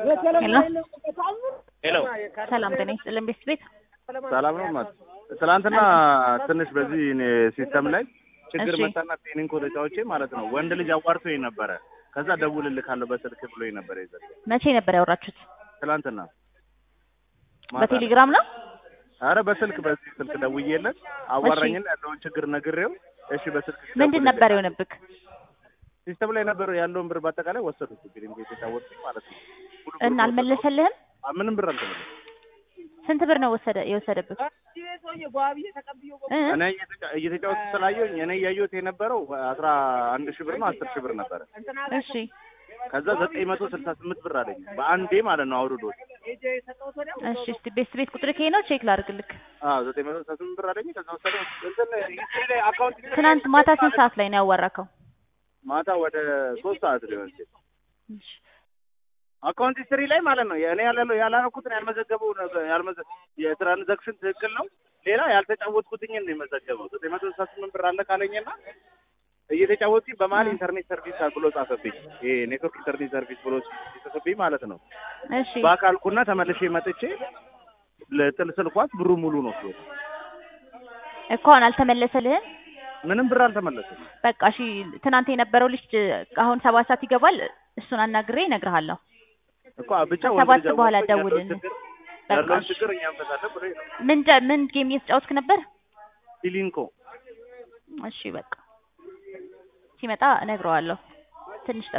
ሄሎ ሄሎ ሰላም ጤና ይስጥልን ቤት ቤት ሰላም ነው ማለት ትላንትና ትንሽ በዚህ እኔ ሲስተም ላይ ችግር እሺ። መጣና ፔኒንግ ተጫውቼ ማለት ነው ወንድ ልጅ አዋርቶኝ ነበረ። ከዛ ደውልልካለሁ በስልክ ብሎኝ ነበር የዘ መቼ ነበር ያወራችሁት? ትላንትና ማታ በቴሌግራም ነው? አረ በስልክ በዚህ ስልክ ደውዬለት አዋራኝና ያለውን ችግር ነግሬው እሺ በስልክ ምንድን ነበር የሆነብክ? ሲስተም ላይ ነበረው ያለውን ብር በአጠቃላይ ወሰዱት። እንግዲህ እንዴት የታወቅኩኝ ማለት ነው ሙሉ ብር እና አልመለሰልህም? ወሰዱ። ምንም ብር አልተመለሰም። ስንት ብር ነው ወሰደ የወሰደብክ? እ? እኔ እየተጫ- እየተጫወቱ ስላየሁኝ እኔ እያየሁት የነበረው አስራ አንድ ሺህ ብር ነው አስር ሺህ ብር ነበረ። እሺ ከዛ ዘጠኝ መቶ ስልሳ ስምንት ብር አለኝ በአንዴ ማለት ነው አውርዶት። እሺ እስቲ ቤት ቤት ቁጥር ከሄ ነው ቼክ ላድርግልክ። አዎ ዘጠኝ መቶ ስልሳ ስምንት ብር አለኝ። ከዛ ወሰደ እንትን ሂስትሪ ላይ አካውንት ትናንት ማታ ስንት ሰዓት ላይ ነው ያዋራከው? ማታ ወደ ሶስት ሰዓት ሊሆን ይችላል። እሺ አካውንት ሂስትሪ ላይ ማለት ነው እኔ ያለው ያላረኩትን ያልመዘገበው ነገር ያልመዘ የትራንዛክሽን ትክክል ነው። ሌላ ያልተጫወትኩትኝን ነው የመዘገበው። ዘጠኝ መቶ ስልሳ ስምንት ብር አለ ካለኝና እየተጫወትኩኝ በመሀል ኢንተርኔት ሰርቪስ ብሎ ጻፈብኝ። ይሄ ኔትወርክ ኢንተርኔት ሰርቪስ ብሎ ሲጽፍብኝ ማለት ነው እሺ በአካልኩና ተመልሼ መጥቼ ለጥል ስልኳት ብሩ ሙሉ ነው ሲሆን እኮ አሁን አልተመለሰልህም? ምንም ብር አልተመለሰም። በቃ እሺ ትናንት የነበረው ልጅ አሁን ሰባት ሰዓት ይገባል። እሱን አናግሬ እነግርሃለሁ። እኮ ብቻ ከሰባት ወንድ ልጅ በኋላ አወቅኩኝ፣ ያለውን ደውልልኝ። ችግር- በቃ ያለውን እሺ። ችግር እኛ እንፈታለን ብሎ ነው ምን ደ- ምን ጌም እየተጫወትክ ነበር? ሲሊንኮ እሺ በቃ ሲመጣ እነግረዋለሁ። ትንሽ ጠብቅ።